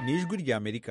ni ijwi ry'amerika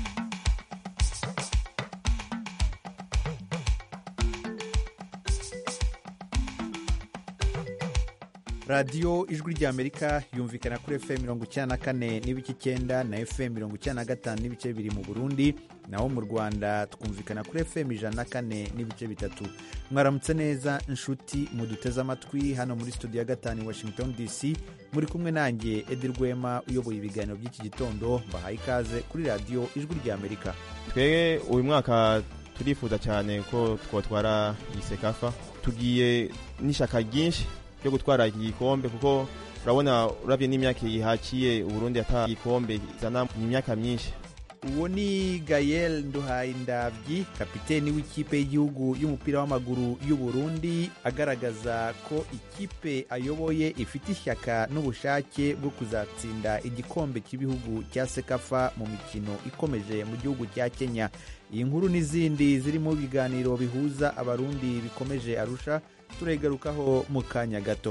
radiyo ijwi ry'amerika yumvikana kuri fm mirongo icyenda na kane n'ibice icyenda na fm mirongo icyenda na gatanu n'ibice bibiri mu burundi naho mu rwanda twumvikana kuri fm ijana na kane n'ibice bitatu mwaramutse neza inshuti muduteze amatwi hano muri studio ya gatanu i washington dc muri kumwe nanjye edi rwema uyoboye ibiganiro by'iki gitondo mbahaye ikaze kuri radiyo ijwi ry'amerika twebwe uyu mwaka turifuza cyane ko twatwara iyi sekafa tugiye n'ishyaka ryinshi ryo gutwara iki gikombe kuko urabona urabye n'imyaka yihakiye uburundi ata igikombe izana ni imyaka myinshi uwo ni gayel nduhayindabyi kapiteni w'ikipe y'igihugu y'umupira w'amaguru y'u Burundi agaragaza ko ikipe ayoboye ifite ishyaka n'ubushake bwo kuzatsinda igikombe cy'ibihugu cya sekafa mu mikino ikomeje mu gihugu cya kenya iyi nkuru n'izindi ziri mu biganiro bihuza abarundi bikomeje arusha turegarukaho mu kanya gato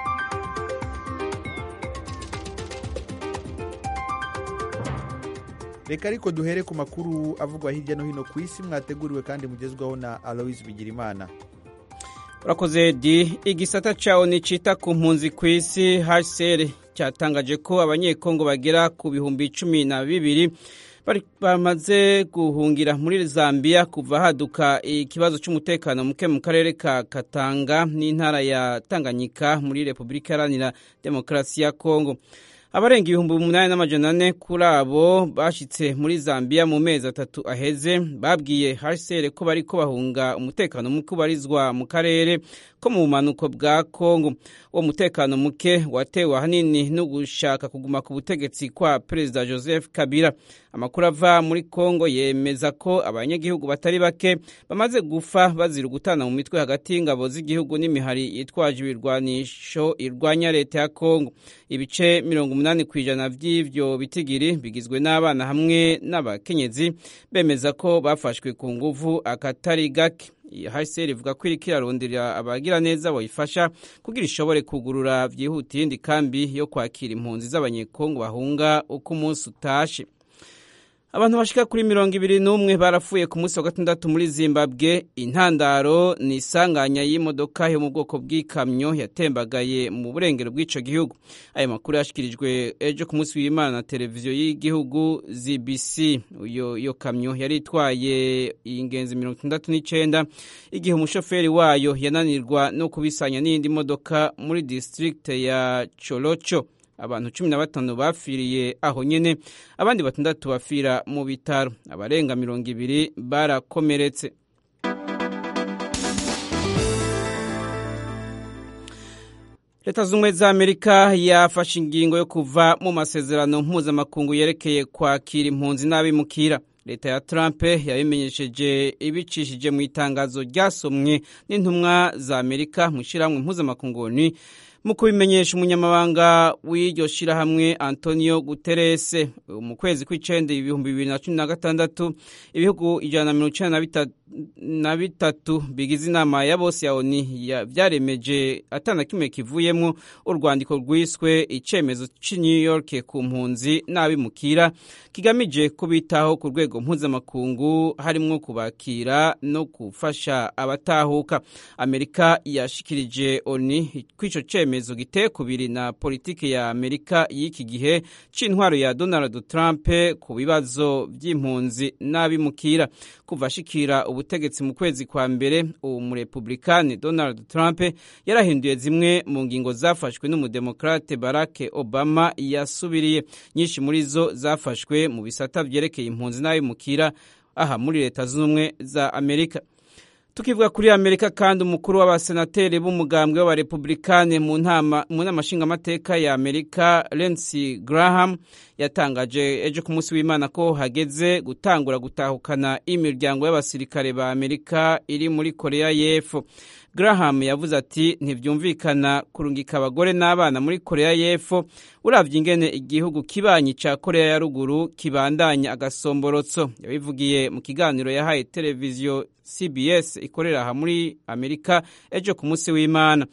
reka ariko duhere ku makuru avugwa hirya no hino ku isi mwateguriwe kandi mugezwaho na aloise bigirimana urakoze di igisata cyawo ni cyita ku mpunzi ku isi hcr cyatangaje ko abanyekongo bagera ku bihumbi cumi na bibiri bamaze guhungira muri zambia kuva haduka ikibazo cy'umutekano muke mu karere ka katanga n'intara ya tanganyika muri repubulika iharanira demokarasi ya kongo abarenga ibihumbi umunani n'amajana ane kuri abo bashyitse muri zambia mu mezi atatu aheze babwiye hcr ko bari ko bahunga umutekano muke ubarizwa mu karere ko mu bumanuko bwa kongo uwo mutekano muke watewe ahanini no gushaka kuguma ku butegetsi kwa perezida joseph kabila amakuru ava muri kongo yemeza ko abanyagihugu batari bake bamaze gufa bazira gutana mu mitwe hagati y'ingabo z'igihugu n'imihari yitwaje ibirwanisho irwanya leta ya kongo ibice mirongo umunani ku ijana by'ibyo bitigiri bigizwe n'abana hamwe n'abakenyezi bemeza ko bafashwe ku nguvu akatari gake hcr ivuga ko iriko irarondera abagira neza bayifasha kugira ishobore kugurura byihutiye indi kambi yo kwakira impunzi z'abanyekongo bahunga uko umunsi utashe abantu bashika kuri mirongo ibiri n'umwe barapfuye ku munsi wa gatandatu muri zimbabwe intandaro ni isanganya y'imodoka yo mu bwoko bw'ikamyo yatembagaye mu burengero bw'ico gihugu ayo makuru yashikirijwe ejo ku munsi w'imana na televiziyo y'igihugu zbc iyo iyo kamyo yari itwaye ingenzi mirongo itandatu n'icenda igihe umushoferi wayo yananirwa no kubisanya n'iyindi modoka muri district ya cholocho abantu cumi na batanu bapfiriye aho nyene abandi batandatu bapfira mu bitaro abarenga mirongo ibiri barakomeretse leta z'ubumwe za amerika yafashe ingingo yo kuva mu masezerano mpuzamakungu yerekeye kwakira impunzi n'abimukira leta ya trump yabimenyesheje ibicishije mu itangazo ryasomwe n'intumwa za amerika mu ishyirahamwe mpuzamakungu mu kubimenyesha umunyamabanga w'iryo shyirahamwe antonio guterese mu kwezi kw'icenda ibihumbi bibiri na cumi na gatandatu ibihugu ijana na mirongo icenda na bitatu bigize inama ya bose ya oni vyaremeje atana kimwe kivuyemwo urwandiko rwiswe icemezo c'i new york ku mpunzi n'abimukira kigamije kubitaho ku rwego mpuzamakungu harimwo kubakira no gufasha abatahuka amerika yashikirije oni kw'ico cemezo giteye kubiri na politiki ya amerika y'iki gihe c'intwaro ya donald trump ku bibazo vy'impunzi n'abimukira kuva ashikira ubutegetsi mu kwezi kwa mbere uwo murepublikani donald trump yarahinduye zimwe mu ngingo zafashwe n'umudemokrate barack obama yasubiriye nyinshi muri zo zafashwe mu bisata vyerekeye impunzi n'abimukira aha muri leta z'ubumwe za amerika tukivuga kuri amerika kandi umukuru w'abasenateri b'umugambwe w'abarepublikani mu nama nshingamateka ya amerika Lindsey Graham yatangaje ejo ku munsi w'imana ko hageze gutangura gutahukana imiryango y'abasirikare ba amerika iri muri korea y'epfo Graham yavuze ati ntibyumvikana kurungika abagore n'abana muri korea y'epfo uravye ingene igihugu kibanyi ca korea ya ruguru kibandanya agasomborotso yabivugiye mu kiganiro yahaye televiziyo cbs ikorera aha muri amerika ejo ku munsi w'imana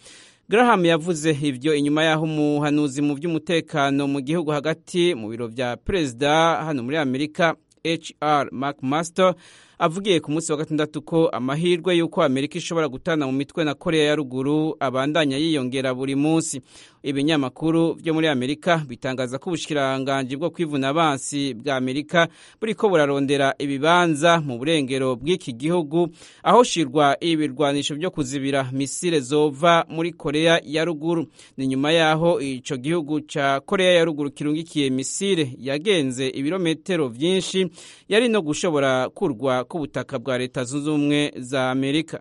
Graham yavuze ivyo inyuma y'aho umuhanuzi mu by'umutekano mu gihugu hagati mu biro vya perezida hano muri Amerika HR McMaster avugiye ku munsi wa gatandatu ko amahirwe y'uko Amerika ishobora gutana mu mitwe na Korea ya ruguru abandanya yiyongera buri munsi ibinyamakuru byo muri Amerika bitangaza ko ubushikiranganje bwo kwivuna abansi bwa Amerika buriko burarondera ibibanza mu burengero bw'iki gihugu aho shirwa ibirwanisho byo kuzibira misile zova muri Korea ya ruguru ni nyuma yaho ico gihugu ca Korea ya ruguru kirungikiye misile yagenze ibirometero vyinshi yari no gushobora kurwa ku butaka bwa leta zunze ubumwe za Amerika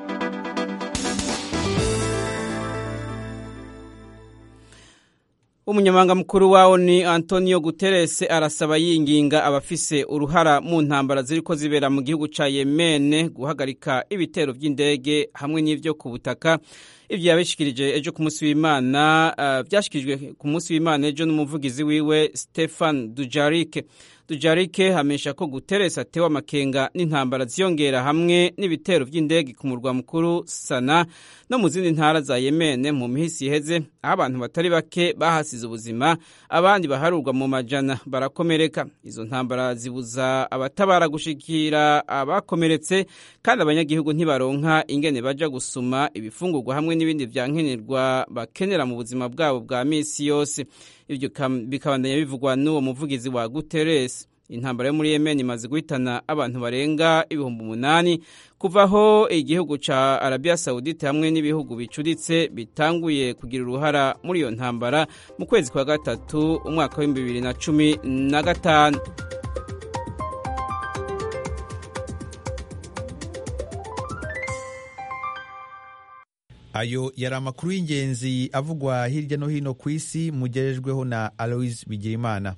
umunyamabanga mukuru wawo ni antonio guterres arasaba yinginga abafise uruhara mu ntambara ziriko zibera mu gihugu ca yemene guhagarika ibitero vy'indege hamwe n'ivyo ku butaka ivyo yabishikirije ejo ku munsi w'imana uh, vyashikirijwe ku munsi w'imana ejo n'umuvugizi wiwe stefan dujarike dujarike hamenyesha ko guterres atewe amakenga n'intambara ziyongera hamwe n'ibitero vy'indege ku murwa mukuru sana no mu zindi ntara za yemene mu mihisi iheze aho abantu batari bake bahasize ubuzima abandi baharurwa mu majana barakomereka izo ntambara zibuza abatabara gushikira abakomeretse kandi abanyagihugu ntibaronka ingene baja gusuma ibifungurwa hamwe n'ibindi vyankenerwa bakenera mu buzima bwabo bwa misi yose ivyo bikabandanya bivugwa n'uwo muvugizi wa Guterres intambara yo muri Yemen imaze guhitana abantu barenga ibihumbi umunani kuva aho igihugu ca Arabia Saudite hamwe n'ibihugu bicuritse bitanguye kugira uruhara muri iyo ntambara mu kwezi kwa gatatu umwaka w'ibihumbi bibiri na cumi na gatanu ayo yari amakuru y'ingenzi avugwa hirya no hino ku isi mugerejweho na aloise bigirimana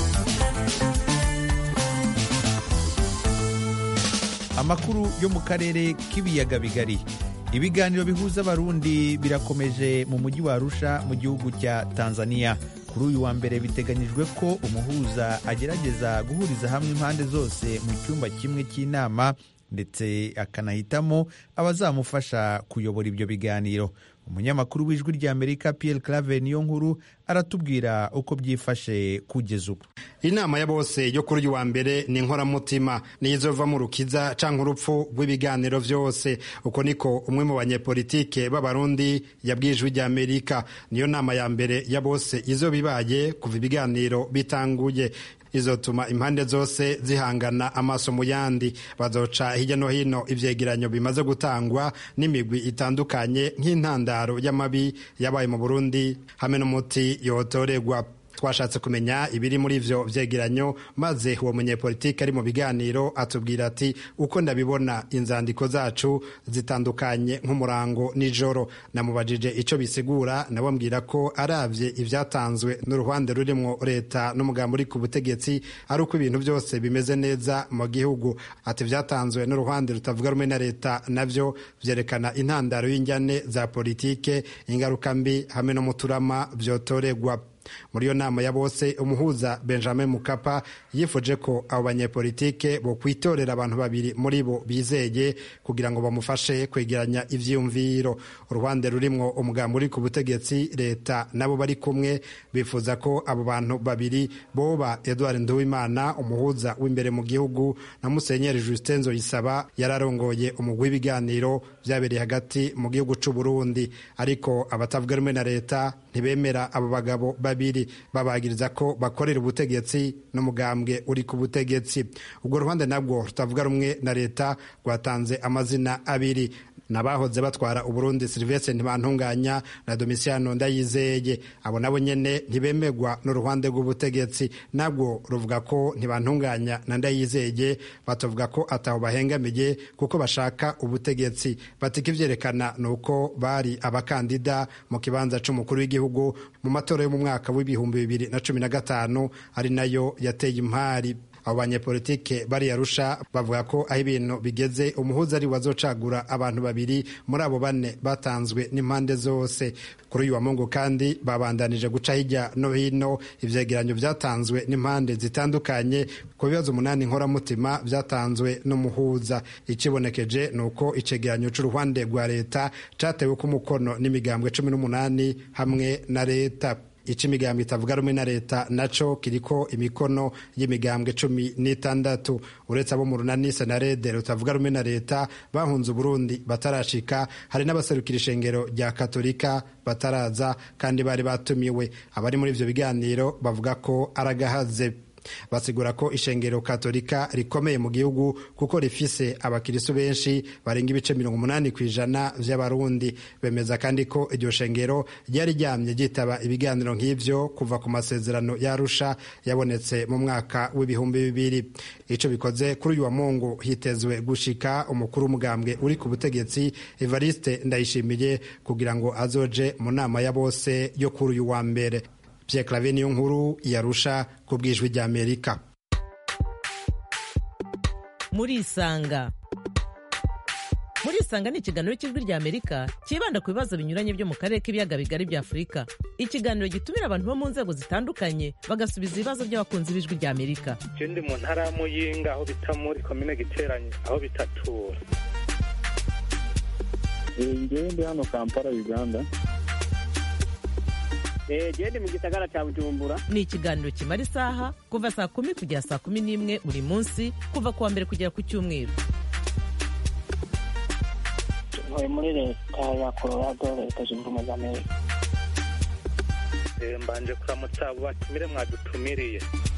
amakuru yo mu karere k'ibiyaga bigari ibiganiro bihuza abarundi birakomeje mu mujyi wa arusha mu gihugu cya tanzania kuri uyu wa mbere biteganyijwe ko umuhuza agerageza guhuriza hamwe impande zose mu cyumba kimwe cy'inama ndetse akanahitamo abazamufasha kuyobora ibyo biganiro umunyamakuru w'ijwi ry'amerika Pierre clave niyo nkuru aratubwira uko byifashe kugeza ubu inama ya bose yo kuri uyu wa mbere ni inkoramutima niyo izova mu rukiza canke urupfu rw'ibiganiro vyose uko niko umwe mu banyepolitike b'abarundi yabwiye ijwi ry'amerika niyo nama ya mbere ya bose izoba ibaye kuva ibiganiro bitanguye izotuma impande zose zihangana amaso mu yandi bazoca hirya no hino ivyegeranyo bimaze gutangwa n'imigwi itandukanye nk'intandaro y'amabi yabaye mu Burundi hamwe n'umuti yotoregwa twashatse kumenya ibiri muri ivyo vyegeranyo maze uwo munyepolitiki ari mu biganiro atubwira ati uko ndabibona inzandiko zacu zitandukanye nk'umurango nijoro namubajije ico bisigura nawe ambwira ko aravye ivyatanzwe n'uruhande rurimwo leta n'umugambi uri ku butegetsi ari uko ibintu byose bimeze neza mu gihugu ati vyatanzwe n'uruhande rutavuga rumwe na leta navyo vyerekana intandaro y'injyane za politike ingaruka mbi hamwe no muturama vyotoregwa muri iyo nama ya bose umuhuza benjamin mukapa yifuje ko abo banyepolitike bo kwitorera abantu babiri muri bo bizeye kugira ngo bamufashe kwegeranya ivyiyumviro uruhande rurimwo umugambi uri ku butegetsi leta nabo bari kumwe bifuza ko abo bantu babiri boba edward nduwimana umuhuza w'imbere mu gihugu na musenyeri justin nzoyisaba yararongoye umugwi w'ibiganiro vyabereye hagati mu gihugu c'u burundi ariko abatavuga rumwe na leta ntibemera abo bagabo babiri babagiriza ko bakorera ubutegetsi n'umugambwe uri ku butegetsi ubwo ruhande nabwo rutavuga rumwe na leta rwatanze amazina abiri nabahoze batwara uburundi silvestre ntibantunganya na domisiano ndayizeye abo nabo nyene ntibemegwa n'uruhande rw'ubutegetsi nabwo ruvuga ko ntibantunganya na ndayizeye batavuga ko ataho bahengamiye kuko bashaka ubutegetsi batika ivyerekana ni uko bari abakandida mu kibanza c'umukuru w'igihugu mu matora yo mu mwaka w'ibihumbi bibiri na cumi na gatanu ari nayo yateye impari abo banyepolitike bari yarusha bavuga ko aho ibintu bigeze umuhuza ari wazocagura abantu babiri muri abo bane batanzwe n'impande zose kuri uyu wa mungu kandi babandanije guca hirya no hino ivyegeranyo vyatanzwe n'impande zitandukanye ku bibazo umunani nkoramutima vyatanzwe n'umuhuza ikibonekeje ni uko icegeranyo c'uruhande rwa leta catewe ku mukono n'imigambwe cumi n'umunani hamwe na leta ico imigambwe itavuga rumwe na leta naco kiriko imikono y'imigambwe cumi n'itandatu uretse abo mu runani senarede rutavuga rumwe na leta bahunze uburundi batarashika hari n'abaserukira ishengero rya katolika bataraza kandi bari batumiwe abari muri ivyo biganiro bavuga ko aragahaze basigura ko ishengero katolika rikomeye mu gihugu kuko rifise abakirisu benshi barenga ibice mirongo umunani ku ijana vy'abarundi bemeza kandi ko iryo shengero ryari ryamye ryitaba ibiganiro nk'ivyo kuva ku masezerano yarusha yabonetse mu mwaka w'ibihumbi bibiri ico bikoze kuri uyu wa mungu hitezwe gushika umukuru w'umugambwe uri ku butegetsi evariste ndayishimiye kugira ngo azoje mu nama ya bose yo kuri uyu wa mbere Pierre Claver niyo nkuru yarusha ku bwijwi rya Amerika muri isanga muri isanga ni ikiganiro cy'ijwi rya Amerika cyibanda ku bibazo binyuranye byo mu karere k'ibiyaga bigari bya Afurika ikiganiro gitumira abantu bo mu nzego zitandukanye bagasubiza ibibazo by'abakunzi b'ijwi rya Amerika je ndi mu ntara ya Muyinga aho bita muri komine Giteranyi aho bitatura ngewe ndi hano Kampala Uganda gende mu gisagara cya bujumbura ni ikiganiro kimara isaha kuva saa kumi kugera saa kumi n'imwe buri munsi kuva ku wa mbere kugera ku cyumweru ntuye muri leta ya colorado leta zunze ubumwe za amerika mbanje kuramutsa abo batumire mwadutumiriye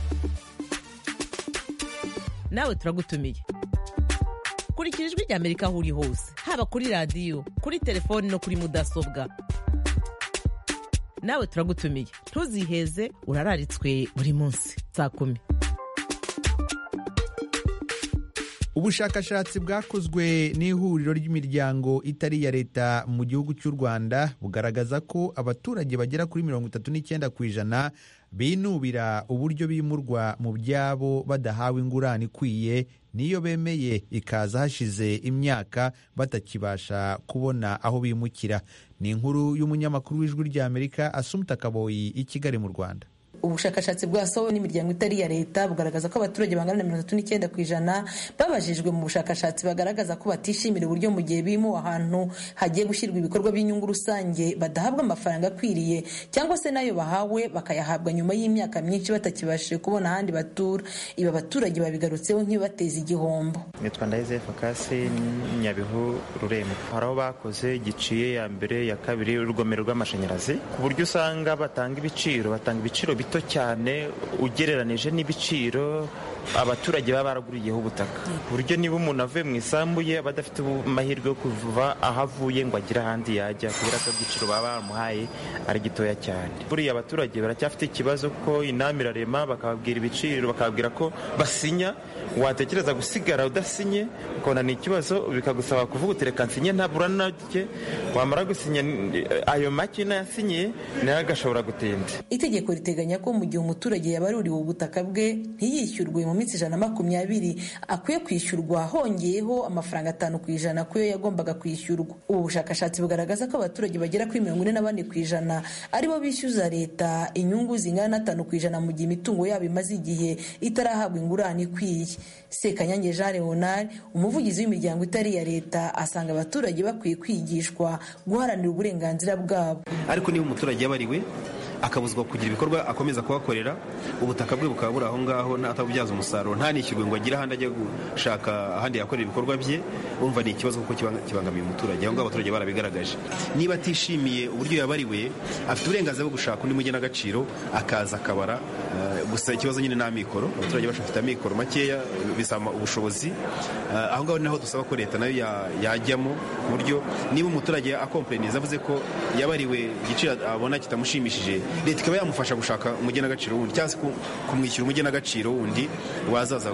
nawe turagutumiye kurikira ijwi rya amerika aho uri hose haba kuri radiyo kuri telefoni no kuri mudasobwa nawe turagutumiye ntuziheze urararitswe buri munsi saa kumi ubushakashatsi bwakozwe n'ihuriro ry'imiryango itari iya leta mu gihugu cy'u rwanda bugaragaza ko abaturage bagera kuri mirongo itatu n'icyenda ku ijana binubira uburyo bimurwa mu byabo badahawe ingurane ikwiye niyo bemeye ikaza hashize imyaka batakibasha kubona aho bimukira ni inkuru y'umunyamakuru w'ijwi ry'amerika asumuta kaboyi i kigali mu rwanda ubushakashatsi bwasohowe n'imiryango itari iya leta bugaragaza ko abaturage bangana na mirongo itatu n'icyenda ku ijana babajijwe mu bushakashatsi bagaragaza ko batishimira uburyo mu gihe bimuwe ahantu hagiye gushyirwa ibikorwa by'inyungu rusange badahabwa amafaranga akwiriye cyangwa se n'ayo bahawe bakayahabwa nyuma y'imyaka myinshi batakibashije kubona ahandi batura ibi abaturage babigarutseho nk'ibibateza igihombo nitwa ndahize fakasi nyabihu rurembo hari aho bakoze giciye ya mbere ya kabiri urugomero rw'amashanyarazi ku buryo usanga batanga ibiciro batanga ibiciro bito cyane ugereranije n'ibiciro abaturage baba baraguriyeho ubutaka ku buryo niba umuntu avuye mu isambu ye aba adafite amahirwe yo kuva aho avuye ngo agire ahandi yajya kubera ko igiciro baba bamuhaye ari gitoya cyane buriya abaturage baracyafite ikibazo ko inama irarema bakababwira ibiciro bakababwira ko basinya watekereza gusigara udasinye ukabona ni ikibazo bikagusaba kuvuga uti reka nsinye ntabura nake wamara gusinya ayo make nayasinyiye nayo agashobora gutinda itegeko riteganya ko mu gihe umuturage yabaruriwe ubutaka bwe ntiyishyurwe mu minsi ijana na makumyabiri akwiye kwishyurwa hongeyeho amafaranga atanu ku ijana ku yo yagombaga kwishyurwa ubu bushakashatsi bugaragaza ko abaturage bagera kuri mirongo ine na bane ku ijana aribo bishyuza leta inyungu zingana n'atanu ku ijana mu gihe imitungo yabo imaze igihe itarahabwa ingurane ikwiye sekanyange jean leonard umuvugizi w'imiryango itari iya leta asanga abaturage bakwiye kwigishwa guharanira uburenganzira bwabo ariko niba umuturage yabariwe akabuzwa kugira ibikorwa akomeza kuhakorera ubutaka bwe bukaba buri aho ngaho atabubyaza umusaruro ntanishyurwe ngo agire ahandi ajya gushaka ahandi yakorera ibikorwa bye urumva ni ikibazo kuko kibangamiye umuturage aho ngaho abaturage barabigaragaje niba atishimiye uburyo yabariwe afite uburenganzira bwo gushaka undi mugenagaciro akaza akabara gusa ikibazo nyine ni amikoro abaturage bafite amikoro makeya bisaba ubushobozi aho ngaho naho dusaba ko leta nayo yajyamo ku buryo niba umuturage akompereniza avuze ko yabariwe igiciro abona kitamushimishije leta ikaba yamufasha gushaka umugenagaciro wundi cyangwa se kumwishyura umugenagaciro wundi wazaza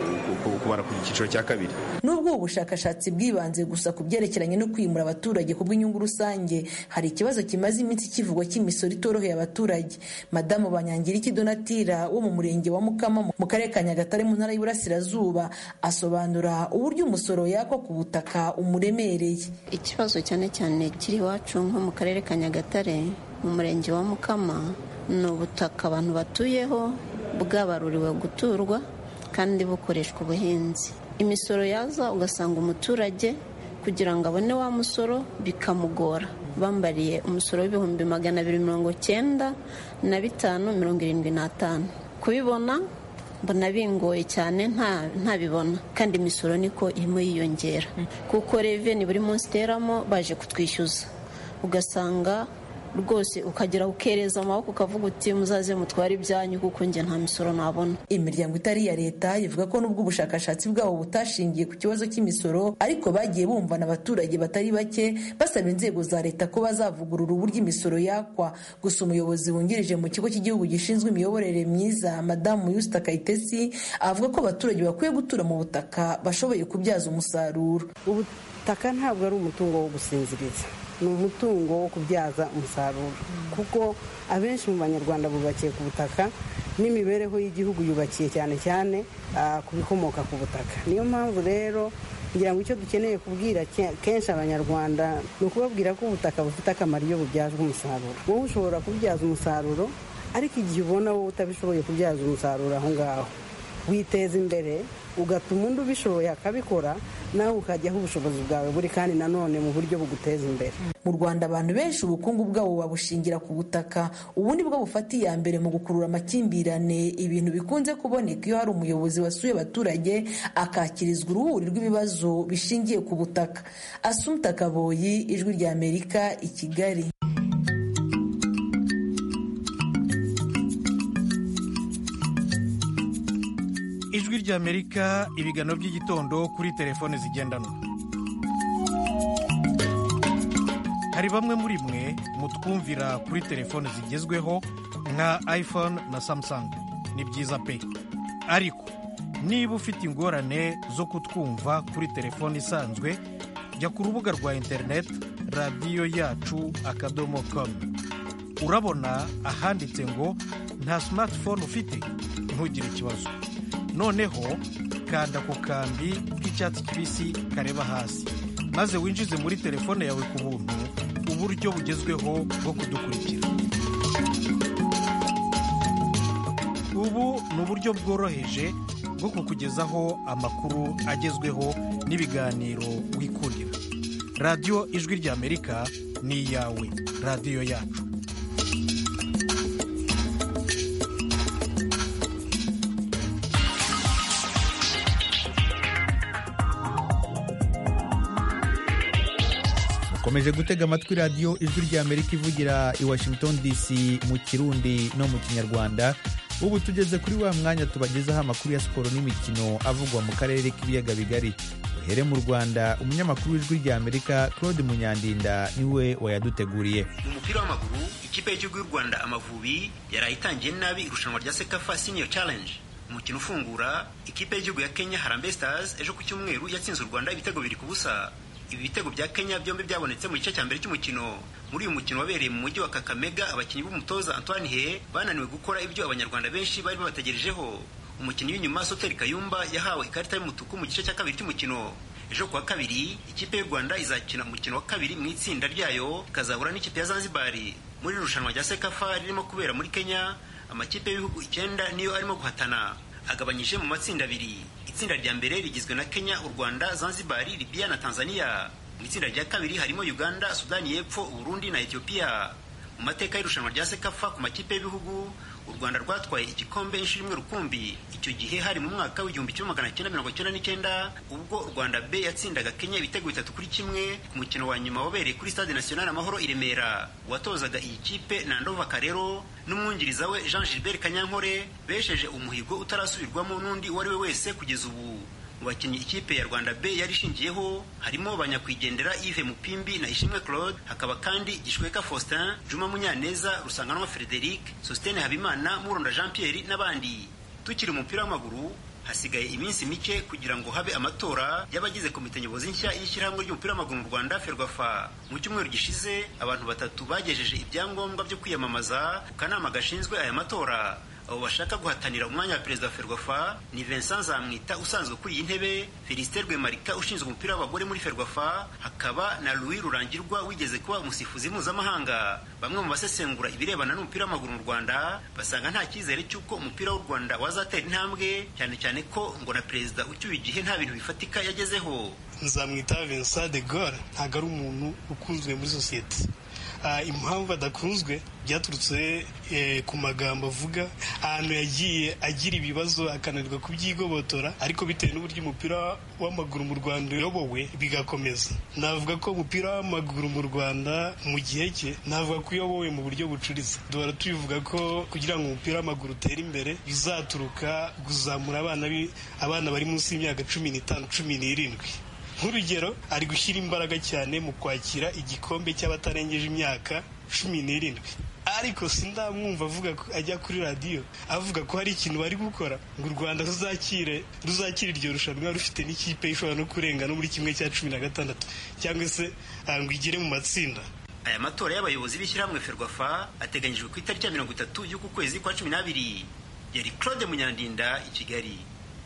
kubara ku cyiciro cya kabiri nubwo ubu bushakashatsi bwibanze gusa ku byerekeranye no kwimura abaturage ku bw'inyungu rusange hari ikibazo kimaze iminsi kivugwa cy'imisoro itoroheye abaturage madamu banyangiriki donatira wo mu murenge wa mukama mu karere ka nyagatare mu ntara y'uburasirazuba asobanura uburyo umusoro yakwa ku butaka umuremereye ikibazo cyane cyane kiri iwacu nko mu karere ka nyagatare mu murenge wa mukama ni ubutaka abantu batuyeho bwabaruriwe guturwa kandi bukoreshwa ubuhinzi imisoro yaza ugasanga umuturage kugira ngo abone wa musoro bikamugora bambariye umusoro w'ibihumbi magana abiri mirongo cyenda na bitanu mirongo irindwi n'atanu kubibona mbona bingoye cyane ntabibona kandi imisoro niko irimo yiyongera kuko reveni buri munsi iteramo baje kutwishyuza ugasanga rwose ukagera ukereza amaboko ukavuga uti muzaze mutware ibyanyu kuko njye nta misoro nabona imiryango itari iya leta ivuga ko nubwo ubushakashatsi bwabo butashingiye ku kibazo cy'imisoro ariko bagiye bumvana abaturage batari bake basaba inzego za leta ko bazavugurura uburyo imisoro yakwa gusa umuyobozi wungirije mu kigo cy'igihugu gishinzwe imiyoborere myiza madamu yusita kayitesi avuga ko abaturage bakwiye gutura mu butaka bashoboye kubyaza umusaruro ubutaka ntabwo ari umutungo wo gusinziriza ni umutungo wo kubyaza umusaruro kuko abenshi mu banyarwanda bubakiye ku butaka n'imibereho y'igihugu yubakiye cyane cyane ku bikomoka ku butaka niyo mpamvu rero kugira ngo icyo dukeneye kubwira kenshi abanyarwanda ni ukubabwira ko ubutaka bufite akamaro iyo bubyazwa umusaruro wowe ushobora kubyaza umusaruro ariko igihe ubona wowe utabishoboye kubyaza umusaruro aho ngaho witeza imbere ugatuma undi ubishoboye akabikora nawe ukajyaho ubushobozi bwawe buri kandi nanone mu buryo buguteza imbere mu rwanda abantu benshi ubukungu bwabo babushingira ku butaka ubundi bwo bufata iya mbere mu gukurura amakimbirane ibintu bikunze kuboneka iyo hari umuyobozi wasuye abaturage akakirizwa uruhuri rw'ibibazo bishingiye ku butaka asumta kaboyi ijwi rya amerika i kigali ijwi ry'amerika ibiganiro by'igitondo kuri telefone zigendanwa hari bamwe muri mwe mutwumvira kuri telefone zigezweho nka iphone na samsung ni byiza pe ariko niba ufite ingorane zo kutwumva kuri telefone isanzwe jya ku rubuga rwa interineti radiyo yacu akadomo komu urabona ahanditse ngo nta simatifone ufite ntugire ikibazo noneho kanda ku kambi k'icyatsi kibisi kareba hasi maze winjize muri telefone yawe ku buntu uburyo bugezweho bwo kudukurikira ubu ni uburyo bworoheje bwo kukugezaho amakuru agezweho n'ibiganiro wikundira radiyo ijwi ry'amerika ni iyawe radiyo yacu mukomeje gutega amatwi radiyo ijwi ry'amerika ivugira i washington dc mu kirundi no mu kinyarwanda ubu tugeze kuri wa mwanya tubagezaho amakuru ya siporo n'imikino avugwa mu karere k'ibiyaga bigari duhere mu rwanda umunyamakuru w'ijwi ry'amerika claude munyandinda niwe wayaduteguriye mu mupira w'amaguru ikipe y'igihugu y'u rwanda amavubi yaraye itangiye nabi irushanwa rya sekafa senior challenge umukino ufungura ikipe y'igihugu ya kenya harambe stars ejo ku cyumweru yatsinze u rwanda ibitego biri ku busa ibi bitego bya kenya byombi byabonetse mu gice cya mbere cy'umukino muri uyu mukino wabereye mu mujyi wa kakamega abakinnyi b'umutoza antoine he bananiwe gukora ibyo abanyarwanda benshi bari babategerejeho umukinnyi w'inyuma soteri kayumba yahawe ikarita y'umutuku mu gice cya kabiri cy'umukino ejo kuwa kabiri ikipe y'u rwanda izakina umukino wa kabiri mu itsinda ryayo ikazahura n'ikipe ya zanzibari muri irushanwa rya sekafa ririmo kubera muri kenya amakipe y'ibihugu icyenda niyo arimo guhatana agabanyije mu matsinda abiri itsinda rya mbere rigizwe na kenya u rwanda zanzibari libiya na tanzania mu itsinda rya kabiri harimo uganda sudani y'epfo uburundi na etiyopiya mu mateka y'irushanwa rya sekafa ku makipe y'ibihugu u rwanda rwatwaye igikombe inshuro imwe rukumbi icyo gihe hari mu mwaka w'igihumbi kimwe magana cyenda mirongo cyenda n'icyenda ubwo rwanda b yatsindaga kenya ibitego bitatu kuri kimwe ku mukino wa nyuma wabereye kuri stade national amahoro i remera uwatozaga iyi kipe nandova karero n'umwungiriza we jean gilbert kanyankore besheje umuhigo utarasubirwamo n'undi uwo ari we wese kugeza ubu mu bakinnyi ikipe ya rwanda b yari ishingiyeho harimo banyakwigendera yves mupimbi na ishimwe claude hakaba kandi gishweka faustin juma munyaneza rusanganwa frederic sostene habimana muronda jean pierre n'abandi tukiri umupira w'amaguru hasigaye iminsi mike kugira ngo habe amatora y'abagize komite nyobozi nshya y'ishyirahamwe ry'umupira w'amaguru mu rwanda ferwafa mu cyumweru gishize abantu batatu bagejeje ibyangombwa byo kwiyamamaza ku kanama gashinzwe aya matora abo bashaka guhatanira umwanya wa perezida wa ferwafa ni vincent zamwita usanzwe kuri iyi ntebe felicite rwemarika ushinzwe umupira w'abagore muri ferwafa hakaba na louis rurangirwa wigeze kuba umusifuzi mpuzamahanga bamwe mu basesengura ibirebana n'umupira w'amaguru mu rwanda basanga nta cyizere cy'uko umupira w'u rwanda wazatera intambwe cyane cyane ko ngo na perezida ucyuye igihe nta bintu bifatika yagezeho nzamwita vincent de gaulle ntabwo ari umuntu ukunzwe muri sosiyete impamvu adakunzwe byaturutse ku magambo avuga ahantu yagiye agira ibibazo akananirwa kubyigobotora ariko bitewe n'uburyo umupira w'amaguru mu rwanda uyobowe bigakomeza navuga ko umupira w'amaguru mu rwanda mu gihe cye navuga ko uyobowe mu buryo bucuritse duhora tubivuga ko kugira ngo umupira w'amaguru utere imbere bizaturuka kuzamura abana abana bari munsi y'imyaka cumi n'itanu cumi n'irindwi nk'urugero ari gushyira imbaraga cyane mu kwakira igikombe cy'abatarengeje imyaka cumi n'irindwi ariko sindamwumva avuga ko ajya kuri radiyo avuga ko hari ikintu bari gukora ngo u rwanda ruzakire ruzakire iryo rushanwa rufite n'ikipe ishobora no kurenga no muri kimwe cya cumi na gatandatu cyangwa se ngo igere mu matsinda aya matora y'abayobozi b'ishyirahamwe ferwafa ateganyijwe ku itariki ya mirongo itatu y'uku kwezi kwa cumi n'abiri yari claude munyandinda i kigali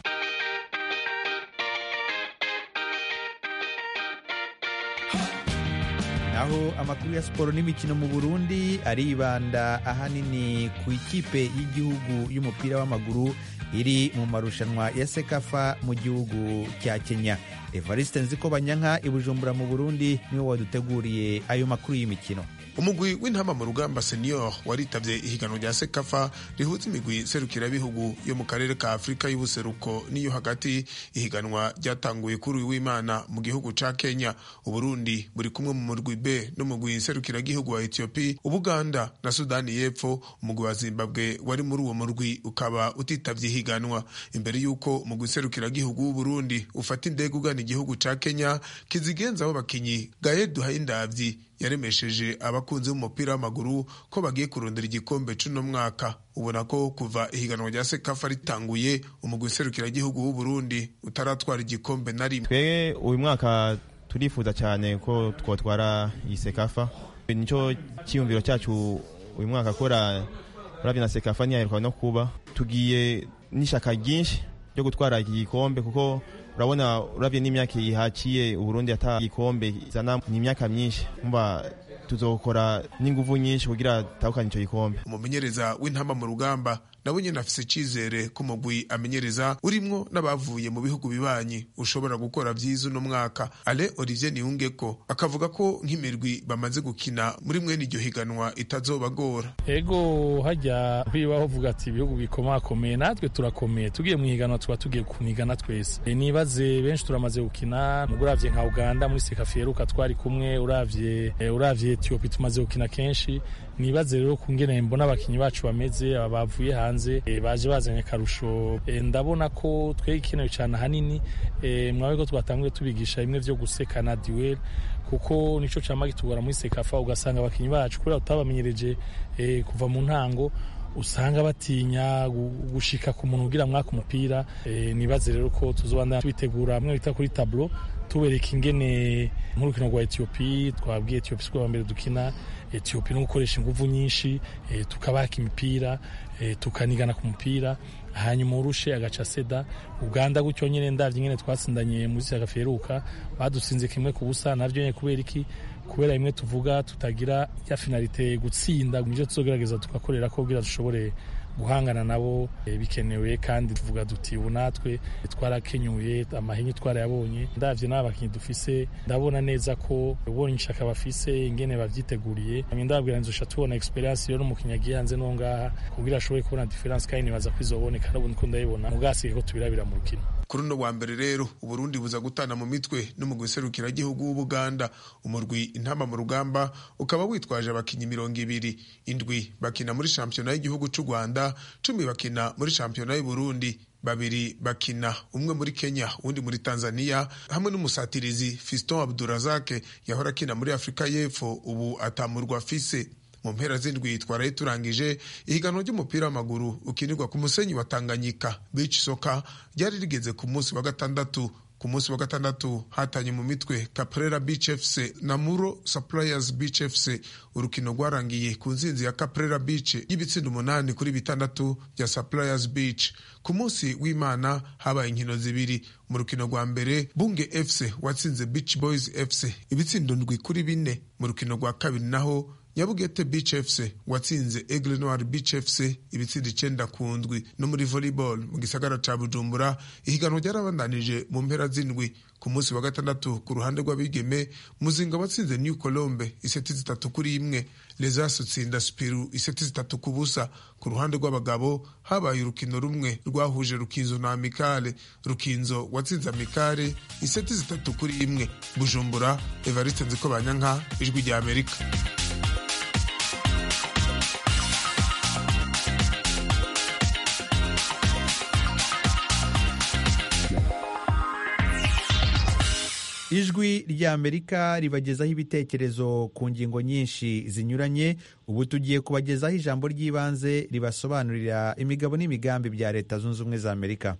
aho amakuru ya siporo n'imikino mu burundi aribanda ahanini ku ikipe y'igihugu y'umupira w'amaguru iri mu marushanwa ya sekafa mu gihugu cya kenya evariste nziko banyanka i bujumbura mu burundi niwe waduteguriye ayo makuru y'imikino umugwi w'intama mu rugamba senior waritabye ihiganwa rya sekafa rihuza imigwi serukirabihugu yo mu karere ka afurika y'ubuseruko n'iyo hagati ihiganwa ryatanguye kuri uyu w'imana mu gihugu ca kenya uburundi buri kumwe mu murwi b n'umugwi serukiragihugu wa etiyopi ubuganda na sudani y'epfo umugwi wa zimbabwe wari muri uwo murwi ukaba utitabye ihiganwa imbere y'uko umugwi serukiragihugu w'uburundi ufata indege ugana igihugu ca kenya kizigenzaho abakinyi gaye duhayindavyi yaremesheje abakunzi b'umupira w'amaguru ko bagiye kurondera igikombe c'uno mwaka ubona ko kuva ihiganwa rya sekafa ritanguye umugwi serukiragihugu w'uburundi utaratwara igikombe na rimwe twebwe uyu mwaka turifuza cyane ko twotwara iyi sekafa nicyo cyiyumviro cyacu uyu mwaka kora urabye na sekafa ntiyaheruka no kuba tugiye n'ishyaka ryinshi ryo gutwara iki gikombe kuko urabona urabye n'imyaka yihakiye uburundi ata gikombe izana ni imyaka myinshi mba tuzokora n'inguvu nyinshi kugira tutahukane icyo gikombe umumenyereza w'intama mu rugamba nawe nyine afise icizere ko umugwi amenyereza urimwo n'abavuye mu bihugu bibanyi ushobora gukora vyiza uno mwaka ale olivier niyungeko akavuga ko nk'imirwi bamaze gukina muri mwene iryo higanwa itazobagora ego hajya kwibaho uvuga ati ibihugu bikomakomeye natwe turakomeye tugiye mu higanwa tuba tugiye kunigana twese e, nibaze benshi turamaze gukina uravye nka uganda muri sekafiyeruka twari kumwe uravye e, uravye etiyopi tumaze gukina kenshi nibaze rero kungene mbona abakinyi bacu bameze bavuye hanze e, baje bazanye akarusho e, ndabona ko twege ikenewe cyane ahanini e, mwabe ko twatanguye tubigisha bimwe vyo gusekana duel kuko nico cama kitugora muri sekafa ugasanga abakinyi bacu kubera tutabamenyereje e, kuva mu ntango usanga batinya gushika ku muntu ugira mwaka umupira e, nibaze rero ko tuzobandana tubitegura hamwe bita kuri tableau tubereka ingene nk'urukino rwa etiyopi twabwiye etiyopi siko mbere dukina etiyopi no gukoresha inguvu nyinshi e, tukabaka imipira e, tukanigana ku mupira hanyuma urushe agaca seda uganda gutyo nyene ndavye nyene twatsindanye muri sagaferuka badutsinze kimwe ku busa navyo nyene kubera iki kubera imwe tuvuga tutagira ya finalite gutsinda nivyo tuzogerageza tugakorera ko kugira dushobore guhangana nabo e, bikenewe kandi tuvuga duti ubu natwe twarakenyuye amahinyu twarayabonye ndavye n'abakinyi dufise ndabona neza ko ubonye ishaka bafise ingene bavyiteguriye ndababwira nzosha tubona experience rero umukinyi agiye hanze no ngaha kugira ashobore kubona difference kandi nibaza ko izoboneka n'ubu niko ndayibona mugasigaye ko tubirabira mu rukino kuri uno wa mbere rero uburundi buza gutana mu mitwe n'umugwi serukiragihugu w'ubuganda umurwi intama mu rugamba ukaba witwaje abakinnyi mirongo ibiri indwi bakina muri shampiyona y'igihugu cy'u rwanda cumi bakina muri shampiyona y'uburundi babiri bakina umwe muri kenya uwundi muri tanzania hamwe n'umusatirizi fiston abdurazake yahora akina muri afurika y'epfo ubu atamurwa afise mu mpera z'indwi twaraye turangije ihiganwa ry'umupira w'amaguru ukinirwa ku musenyi wa tanganyika beach soka ryari rigeze ku munsi wa gatandatu ku munsi wa gatandatu hatanye mu mitwe caprera beach fc na muro suppliers beach fc urukino rwarangiye ku nzinzi ya caprera beach y'ibitsinda umunani kuri bitandatu bya suppliers beach ku munsi w'imana habaye inkino zibiri mu rukino rwa mbere bunge fc watsinze beach boys fc ibitsindo ndwi kuri bine mu rukino rwa kabiri naho nyabugete beach fc watsinze aigle noir beach fc ibitsinda icenda ku ndwi no muri volleyball mu gisagara ca bujumbura ihiganwa ryarabandanije mu mpera z'indwi ku munsi wa gatandatu ku ruhande rw'abigeme muzinga watsinze new colombe iseti zitatu kuri imwe lesas utsinda spiru iseti zitatu ku busa ku ruhande rw'abagabo habaye urukino rumwe rwahuje rukinzo na amikale rukinzo watsinze amikale iseti zitatu kuri imwe bujumbura evariste nziko banyanka ijwi rya amerika ijwi ry'amerika ribagezaho ibitekerezo ku ngingo nyinshi zinyuranye ubu tugiye kubagezaho ijambo ry'ibanze ribasobanurira imigabo n'imigambi bya leta zunze ubumwe za amerika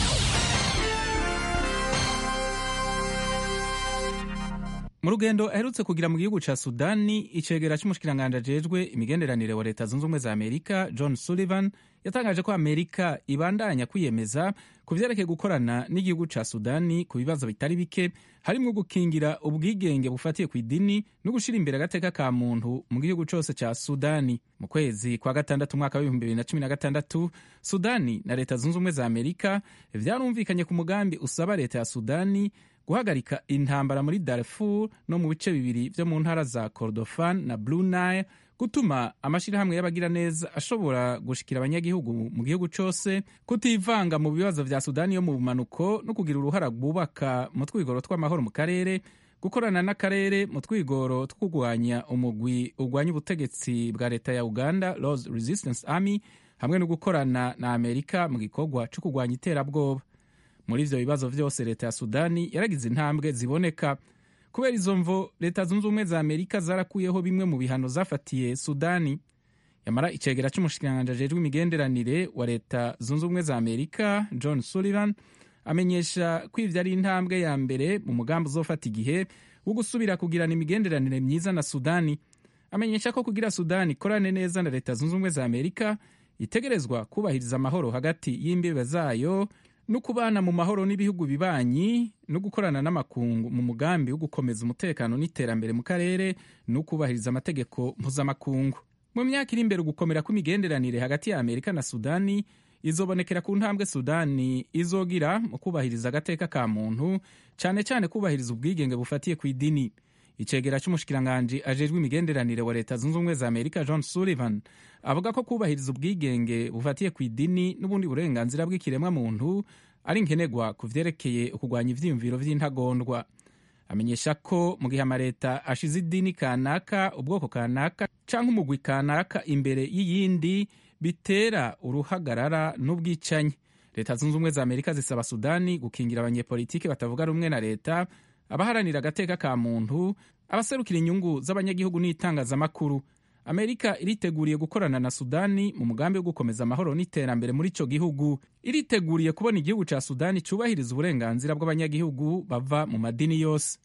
mu rugendo aherutse kugira mu gihugu ca sudani icegera c'umushikiranganji ajejwe imigenderanire wa leta zunze ubumwe za amerika john sullivan yatangaje ko amerika ibandanya kwiyemeza ku vyerekeye gukorana n'igihugu ca sudani ku bibazo bitari bike harimwo gukingira ubwigenge bufatiye ku idini no gushira imbere agateka ka muntu mu gihugu cose ca sudani mu kwezi kwa gatandatu umwaka w'ibihumbi bibiri na cumi na gatandatu sudani na leta zunze ubumwe za amerika vyarumvikanye ku mugambi usaba leta ya sudani guhagarika intambara muri Darfur no mu bice bibiri vyo mu ntara za Kordofan na Blue Nile gutuma amashirahamwe y'abagiraneza ashobora gushikira abanyagihugu mu gihugu cose kutivanga mu bibazo vya Sudani yo mu bumanuko no kugira uruhara rwubaka mu twigoro tw'amahoro mu karere gukorana n'akarere mu twigoro two kurwanya umugwi urwanya ubutegetsi bwa leta ya Uganda Lord's Resistance Army hamwe no gukorana na Amerika mu gikorwa co kurwanya iterabwoba muri ivyo bibazo vyose leta ya sudani yaragize intambwe ziboneka kubera izo mvo leta zunze ubumwe za amerika zarakuyeho bimwe mu bihano zafatiye sudani yamara icegera c'umushikiranganji ajejwe imigenderanire wa leta zunze ubumwe za amerika john sullivan amenyesha ko ivyo ari intambwe ya mbere mu mugambi uzofata igihe wo gusubira kugirana imigenderanire myiza na sudani amenyesha ko kugira sudani ikorane neza na leta zunze ubumwe za amerika itegerezwa kubahiriza amahoro hagati y'imbibe zayo no kubana mu mahoro n'ibihugu bibanyi no gukorana n'amakungu mu mugambi wo gukomeza umutekano n'iterambere mu karere no kubahiriza amategeko mpuzamakungu mu myaka iri imbere ugukomera kw'imigenderanire hagati ya amerika na sudani izobonekera ku ntambwe sudani izogira mu kubahiriza agateka ka muntu cyane cyane kubahiriza ubwigenge bufatiye ku idini icegera c'umushikiranganji ajejwe imigenderanire wa leta zunze ubumwe za amerika john sullivan avuga ko kubahiriza ubwigenge bufatiye ku idini n'ubundi burenganzira bw'ikiremwa muntu ari nkenerwa ku vyerekeye ukugwanya ivyiyumviro vy'intagondwa amenyesha ko mu gihe amaleta ashize idini kanaka ubwoko kanaka canke umugwi kanaka imbere y'iyindi bitera uruhagarara n'ubwicanyi leta zunze ubumwe za amerika zisaba sudani gukingira abanyepolitiki batavuga rumwe na leta abaharanira agateka ka muntu abaserukira inyungu z'abanyagihugu n'itangazamakuru amerika iriteguriye gukorana na sudani mu mugambi wo gukomeza amahoro n'iterambere muri ico gihugu iriteguriye kubona igihugu ca sudani cubahiriza uburenganzira bw'abanyagihugu bava mu madini yose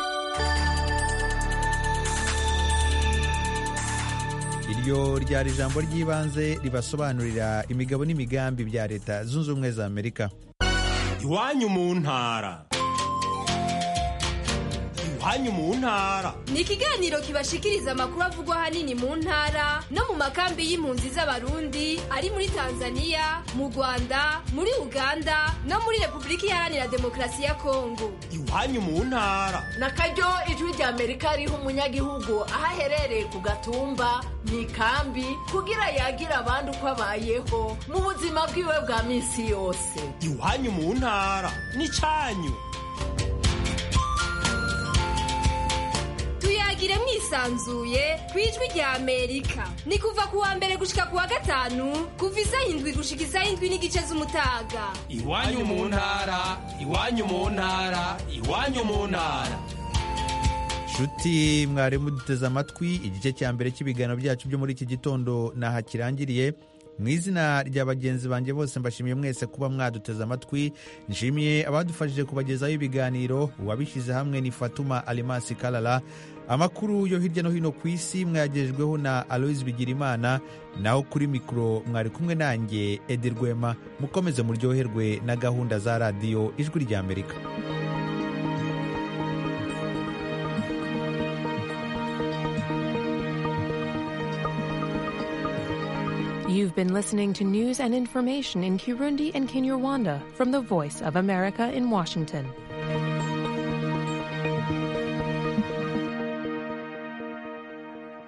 iryo ryari ijambo ry'ibanze ribasobanurira imigabo n'imigambi bya leta zunze ubumwe za amerika iwanyu mu ntara iwanyu mu ntara ni ikiganiro kibashikiriza amakuru avugwa ahanini mu ntara no mu makambi y'impunzi z'abarundi ari muri tanzania mu rwanda muri uganda no muri repubulika iharanira demokarasi ya kongo iwanyu mu ntara na karyo ijwi rya amerika riha umunyagihugu aho aherereye ku gatumba mu ikambi kugira yagira abandi uko abayeho mu buzima bwiwe bwa minsi yose iwanyu mu ntara n'icyanyu tuyagire mwisanzuye ku ijwi rya amerika ni kuva ku wa mbere gushika ku wa gatanu kuva isaha indwi gushika isaha indwi n'igice z'umutaga iwanyu mu ntara iwanyu mu ntara iwanyu mu ntara nshuti mwarimu duteze amatwi igice cya mbere cy'ibiganiro byacu byo muri iki gitondo naha kirangiriye mu izina rya bagenzi banjye bose mbashimiye mwese kuba mwaduteze amatwi nshimiye abadufashije kubagezaho ibiganiro uwabishyize hamwe ni fatuma alimasi karara amakuru yo hirya no hino ku isi mwayagejejweho na aloise bigirimana naho kuri mikoro mwari kumwe nanjye edi rwema mukomeze muryoherwe na gahunda za radiyo ijwi ry'amerika You've been listening to news and information in Kirundi and Kinyarwanda from the Voice of America in Washington.